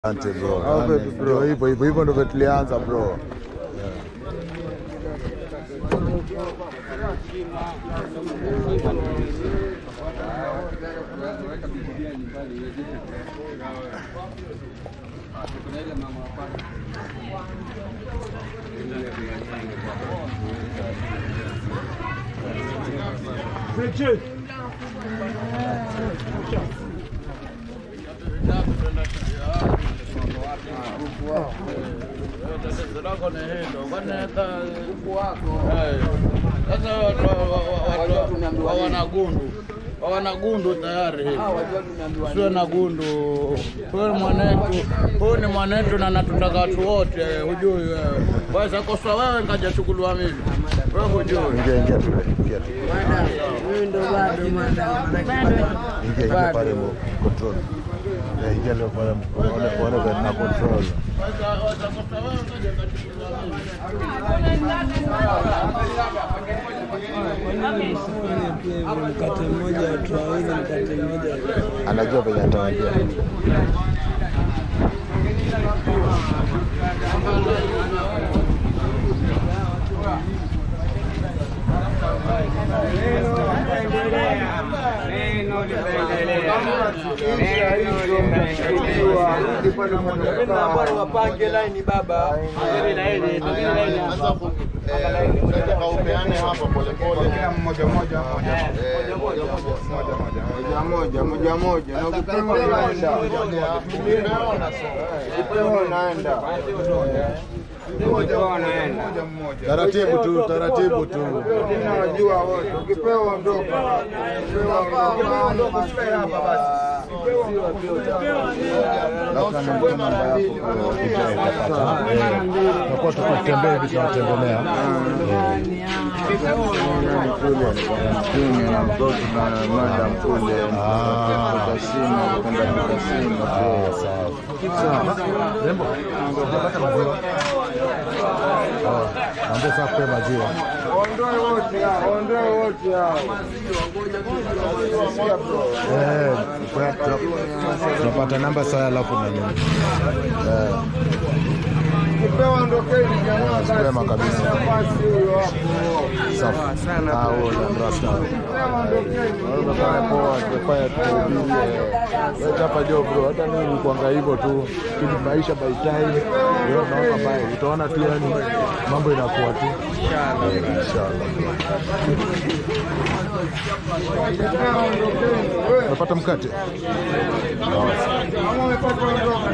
Asante bro. Au Yani, vipi bro? Ndio hivyo hivyo hivyo ndio tulianza bro. Sasa wanagundu wanagundu tayari sio na gundu. Huyu ni mwanetu, huyu ni mwanetu na natutaka watu wote, hujui wewe. Waweza kosa wewe nikajachukuliwa mimi, wewe hujui. Ingia ingia tu. Ingia tu. Huyu ndo bado mwana Ingia ingia pale mu control. Eh, ingia leo pale mu- uone uone vile na control. Waweza waweza kosa wewe nikaja nikachukuliwa mimi. mkate mmoja watu wawili, mkate mmoja Anajua venye atawaambia. wapange laini baba. moja moja moja na ukipema unaenda ukipema unaenda Taratibu tu, taratibu tu. tena wajua wote ukipewa ondoka ukipewa ondoka Labda na mkono namba yako bro, ukija utapata. Eh, Tutakuwa tukitembea hivi tunatembelea. mjini na mtoto na mada mkule kasino kwenda kasino Ah, sawa. Rembo, unapata maziwa? Oh, Mwambie sasa kupe maziwa. ondoe wote hao ondoe wote hao Eh, kwa- tuna- tunapata namba saa alafu na nini. Eh, ukipewa ondokeni jamaa Kwema kabisa. basi huyo hapo safi. Ah, huo ndo rasta. Unafanya poa, tufanye tuhubirie. Wewe hapa jo bro, hata mimi nikuanga hivyo tu. Kini maisha by time. Ndio naona mbaya. Utaona tu yani mambo inakuwa tu. Inshallah. Inshallah. Unapata mkate? kama umepata ondoka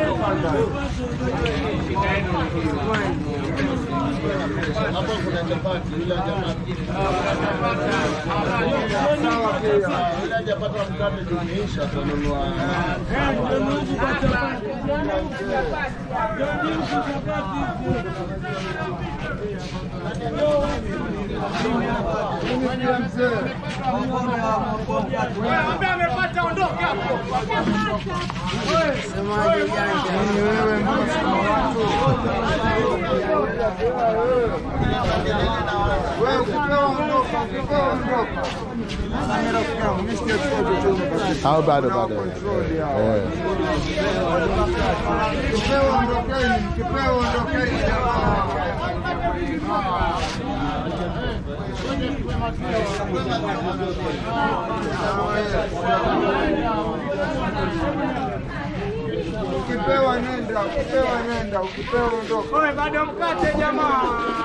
wewe ukipewa ondoka ukipewa ondoka Au bado bado. Eh. Mkipewa ondokeni, mkipewa ondokeni jamaa. Ukipewa nenda, ukipewa nenda, ukipewa ondoka. Bado mkate jamaa.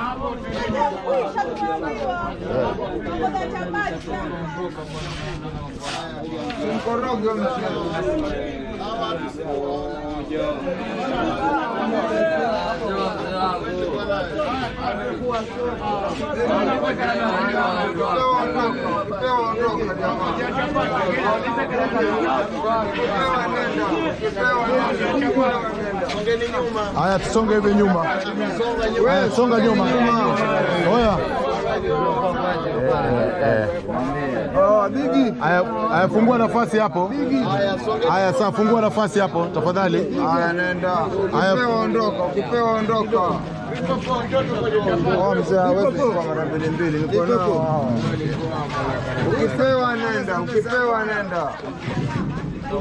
Mkoroge mzee. Ukipewa ondoka, ukipewa ondoka jamaa. Ukipewa nenda, ukipewa nenda, ukipewa nenda. Haya, tusonge hivi nyuma. Haya, songa nyuma. Oya. Eh, eh. Oh, bigi. Haya, haya, fungua nafasi hapo. Haya, sasa fungua nafasi hapo tafadhali. Haya, nenda. Haya. Ukipewa ondoka, ukipewa ondoka. Oh, mzee hawezi kuwa mara mbili mbili. Niko nao hao. Ukipewa nenda, ukipewa nenda.